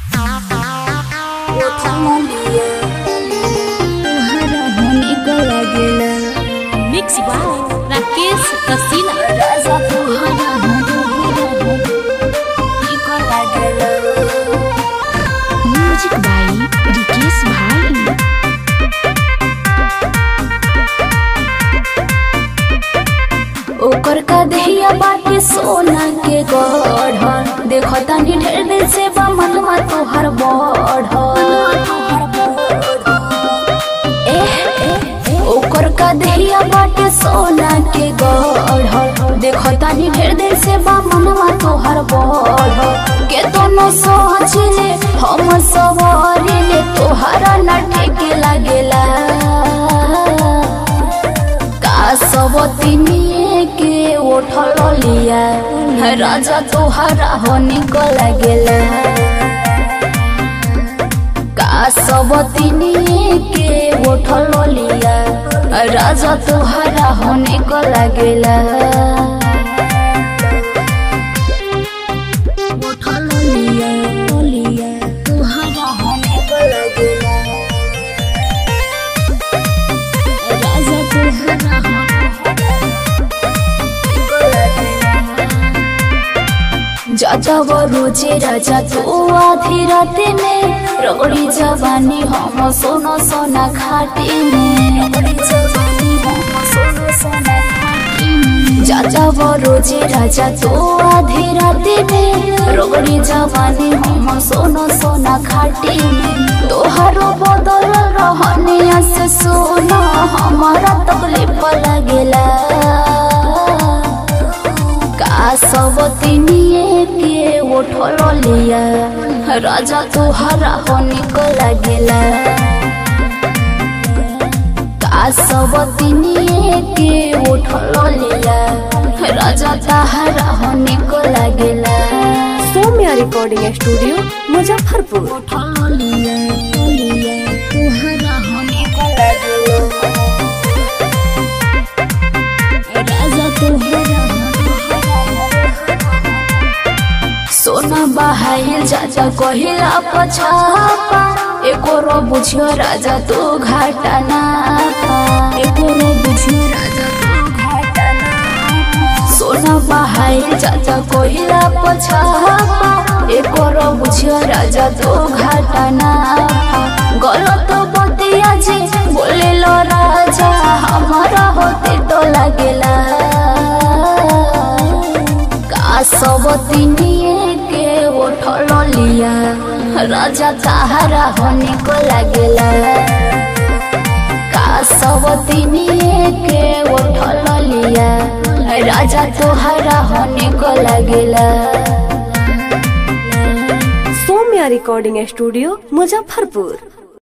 mix by Rakesh Rasila music by Rikesh भाई ओकर का दहिया बाटे सोना के गढ़ देखो तनी ढेर दिन से बा मनवा तोहर बढ़ ओकर का दहिया बाटे सोना के गढ़ देखो तनी ढेर दिन से बा मनवा तोहर बढ़ के दोनों सोच ले हम सवारी ले तोहरा ना ठेके लागेला का सब तिनिए के उठल लिया राजा तोहरा होने को लगेला का सब तिनिए के उठल लिया राजा तोहरा होने को लगेला उठल लिया लिया तोहरा होने को लगेला राजा तोहरा जाता वो रोजे राजा तू आधी रात में रगड़ी जवानी हम सोना सोना खाटी में जाता वो रोजे राजा तू आधी रात में रगड़ी जवानी हम सोना सोना खाटी में तोहरो बदल रहने से सोना हमारा तकलीफ लगेला का सब तिनिए के उठल लिया राजा तोहरा होने को लगेला का सब तिनिए के उठल लिया राजा तोहरा होने को लगेला सौम्या रिकॉर्डिंग स्टूडियो मुजफ्फरपुर उठल लिया लिया तोहरा होने को लगेला राजा तोहरा सोना बहाइल जाजा कहिला पछापा एको रो बुझियो राजा तू घाटा ना पा एको रो बुझियो राजा तू घाटा ना सोना बहाइल जाजा कहिला पछापा एको रो बुझियो राजा तू घाटा ना पा गलत बतिया जे बोले लो राजा हमारा होते तो लगेला का सब तिनिए के उठल लिया राजा तहारा होने को लगेला का सब तिनिए के उठल लिया राजा तोहरा होने को लगेला सौम्या रिकॉर्डिंग स्टूडियो मुजफ्फरपुर